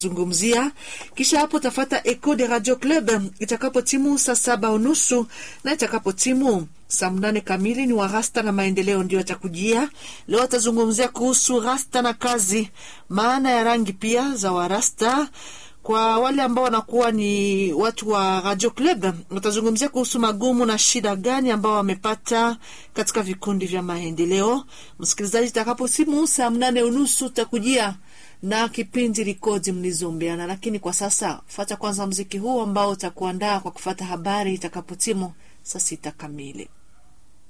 zungumzia kisha hapo tafata Eco de Radio Club itakapo timu saa saba unusu na itakapo timu saa mnane kamili ni wa rasta na maendeleo ndio atakujia leo. Atazungumzia kuhusu rasta na kazi, maana ya rangi pia za warasta kwa wale ambao wanakuwa ni watu wa Radio Club watazungumzia kuhusu magumu na shida gani ambao wamepata katika vikundi vya maendeleo. Msikilizaji, itakapo simu saa mnane unusu utakujia na kipindi rekodi mlizombeana, lakini kwa sasa fata kwanza mziki huu ambao utakuandaa kwa kufata habari itakapotimu saa sita kamili.